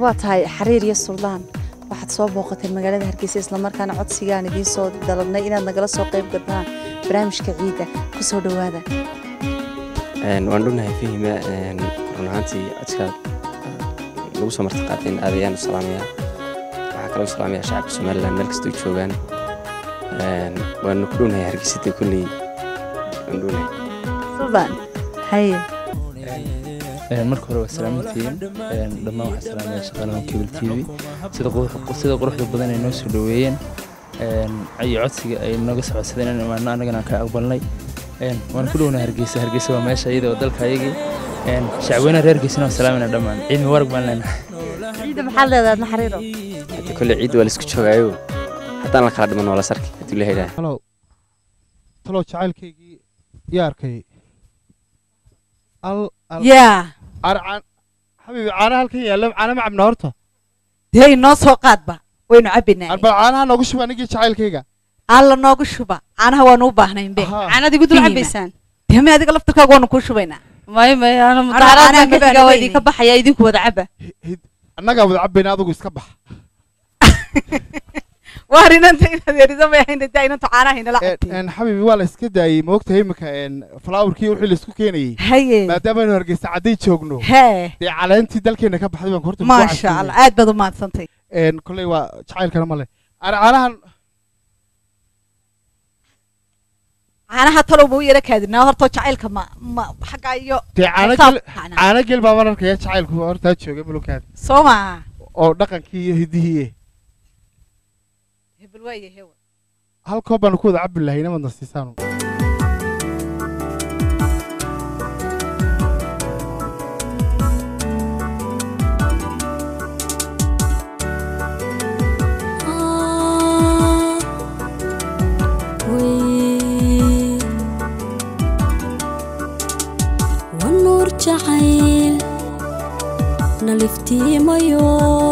waa tahay xariir iyo suldaan waxaad soo booqateen magaalada hargeysa islamarkaana codsigaan idiin soo dalabnay inaad nagala soo qayb gadnaan barnaamijka ciidda ku soo dhowaada waan dhunahay fahima run ahaantii codkaad nagu soo marti qaateen aad ayaan u salaamayaa waxaa kaloo u salaamayaa shacabka somalilan meel kastoo joogaan waanu ku dhownahay hargeysada kolley waan dhownahay suldaan haye marka hore waa salaamantihiin dhammaan waxaa salaamaya shaqaalaha cable t v sida qurux- sida quruxda badan ay noo soo dhoweeyeen iyo codsiga ay nooga socodsadeen in imaano annagana aan ka aqbalnay waan ku dhowna hargeysa hargeysa waa meesha iyada oo dalka ayagii shacweynaha reer hargeysana waa salaamina dhammaan ciidmi warag baan leenahay ciidda maxaad leedahay adna xariiro hadda kolley ciid waa laisku joogaayo haddaan la kala dhiman waa la sarki hadduu la helaa talow talow jacaylkaygii yaa arkay al al yaa caana caan xabiibi caanaha halkan yaalla caana ma cabna horta dee inoo soo qaadba waynu cabbinaa arbal caanaha noogu shuba anigii jacaylkayga alla noogu shuba caanaha waanu u baahnaynbe Ahaa. caanad igu dul Fiina. cabaysaan dee me adiga laftirkaaga waanu kuu shubaynaa may may ana caanaha mudaaraadka ma xiga waa baahnayn. idinka baxaya idinku wada caba Hi- hid- annagaa wada cabbayna adigu iska bax waa inanta inaad yariso may ahayn dee inantu caanaha inala Een, cabtay een, xabiibi waa la iska daayey ma ogtahay imika falaawarkii wixii laisku keenayey haye maadaamaaynu hargeysa cadday joogno hee dee caleentii dalkeena ka baxday baan horta maasha allah aad baad u mahadsantay kolley waa jacaylkana male Ana caanahan caanaha talow ma u yara kaadinaa horta jacaylka ma ma xagga iyo dee caano xisaab gel macnaa. caano gel baa mararkaya jacaylku hortaa jooga malukaada soo maa oo dhaqankii iyo hidihii hebel waaye hewa hal koob baanu ku wada cabbi lahayna madna siisaanu wanuur jacayl naliftiimayo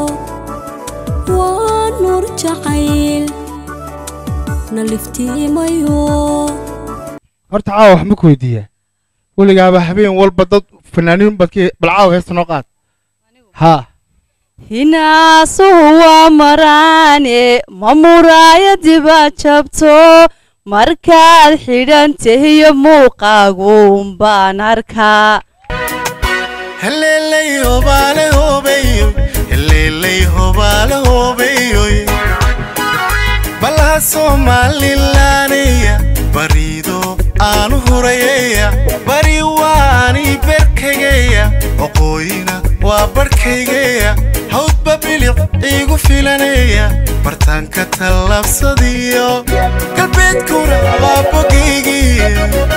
waa nuur jacayl naliftiimayo horta caawa wax ma ku weydiiyaa weligaaba habeen walba dad fanaaniin badkii bal caawa heesta noo qaad haa hinaasuhu waa maraane ma muraayadiba jabto markaad xidhan tahiyo muuqaaguun baan arkaa heleeley hobaale hobeyo heleeley hobaale hobeyo balaha soomaalilaaneya bariido aanu hurayaya bari waani berkageya waqooyina waa barhkaygeya hawdba bilic iigu filanaya bartaanka tallaabsadiyo galbeedkuna waa bogaygii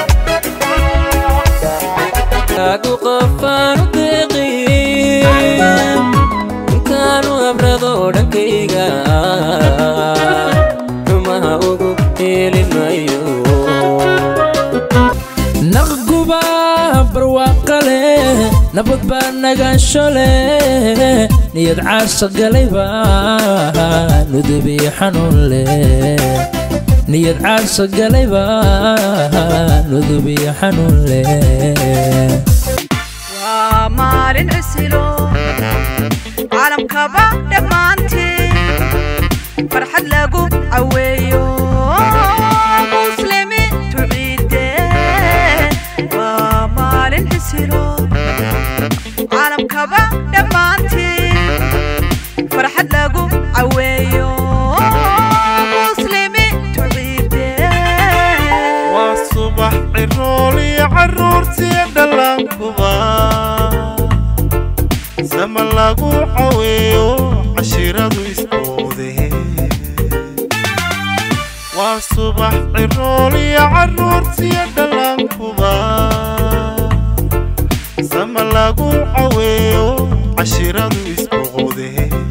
Aku qafaanu deeqin intaanu abrado dhankayga xumaha ugu helin mayo naqguba barwaaqa leh nabad baa nagaansho leh niyad caasha galayba nudubiyo xanuun leh niyad caasha galayba nudubiyo xanuun leh waa maalin cusilo caalamkaba dhammaantiin farxad lagu caweeyo muslimiintu ciide waa maalin cusilo caalamkaba dhammaantiin farxad lagu caweeyo muslimiintu ciide waa subax cirooliyo carruurtiyo dhallaankuba sama lagu caweeyo cashiradu isboode waa subax cirooliyo carruurtiyo dhallaankuba sama lagu caweeyo cashiradu isboode